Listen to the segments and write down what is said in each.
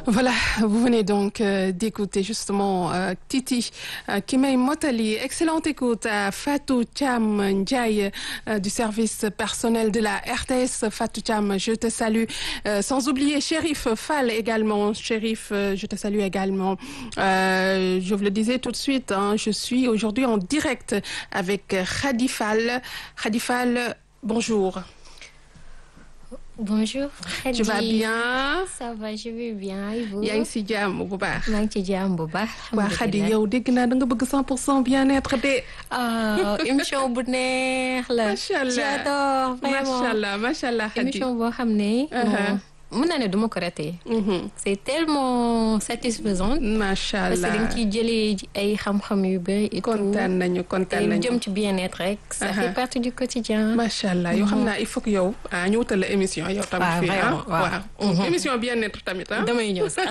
Voilà, vous venez donc euh, d'écouter justement euh, Titi euh, qui m'a Motali. Excellente écoute à Fatou Cham Ndiaye euh, du service personnel de la RTS. Fatou Cham, je te salue. Euh, sans oublier Shérif Fall également. Shérif, euh, je te salue également. Euh, je vous le disais tout de suite, hein, je suis aujourd'hui en direct avec Khady Fall. Khady Fall, bonjour. Bonjour. Tu vas bien? Ça va, je vais bien. Et vous? yaa ngi si jàmm bu baax. maa ngi ci jàmm bu baax. waa Khady yow dégg naa da nga bëgg 100 pour cent bien-être de. ah émission bu neex la. macha allah j'adore vraiment macha allah macha allah Khady. émission boo xam ne. Uh-huh. mën naa ne du ma ko raté. Mhm. c'est tellement satisfaisant. macha parce que allah dañ ciy jëlee ay xam-xam yu bëri et tout. kontaan nañu te kontaan nañu. jëm ci bien-être rek. ça Uh-huh. fait partie du quotidien. macha allah yoo xam naa il faut que yow ah ñu wutal la émission yow tamit waaw fii ah vraiment, waaw. waaw Mhm. émission bien-être tamit ah. damay ñëw sax.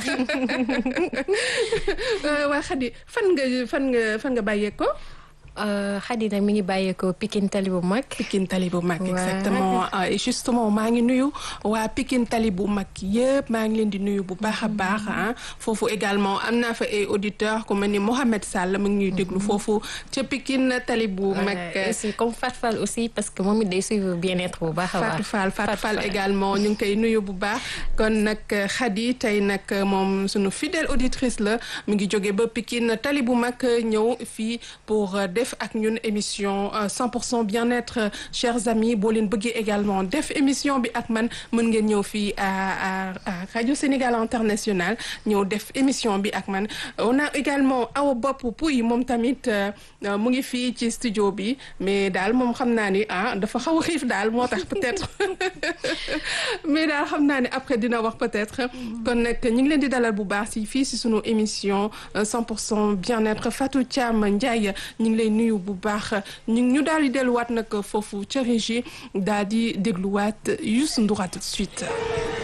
Euh, waa Khady fan nga fan nga fan nga bàyyee ko. Khady nag mi ngi bàyyeekoo Pikine tali bu mag. Pikine Tali bu mag Ouais. exactement Ah, et justement maa ngi nuyu waa Pikine Tali bu mag yëpp maa ngi leen di nuyu bu baax a baax ah foofu également am naa fa ay auditeurs ku mel ni Mohamed Sall mu ngi ñuy déglu foofu ca Pikine Tali bu mag. Ouais, aussi comme Fat Fall aussi parce que moom it day suivre bien-être bu baax a baax. Fatou Fall Fatou Fall également ñu ngi koy nuyu bu baax kon nag Khady tey nag moom sunu fidèle auditrice la mu ngi jóge ba Pikine tali bu mag ñëw fii pour euh, def ak ñun émission euh, 100% bien-être euh, chers amis boo leen bëggee également def émission bi ak man mën ngeen ñëw fii à à à Radio Sénégal International ñëw def émission bi ak man on a également Awa Bopp Pouy moom tamit euh, euh, mu ngi fii ci studio bi mais daal moom xam naa ni ah dafa xaw a xiif daal moo tax peut-être mais daal xam naa ne après dina wax peut-être kon nag ñu ngi leen di dalal bu baax si fii si sunu émission euh, 100% bien-être Fatou Thiam Ndiaye ñu ngi lay nuyu bu baax ñu ñu daal di delluwaat nag foofu ca régie daal di dégluwaat Youssou Ndour à tout de suite.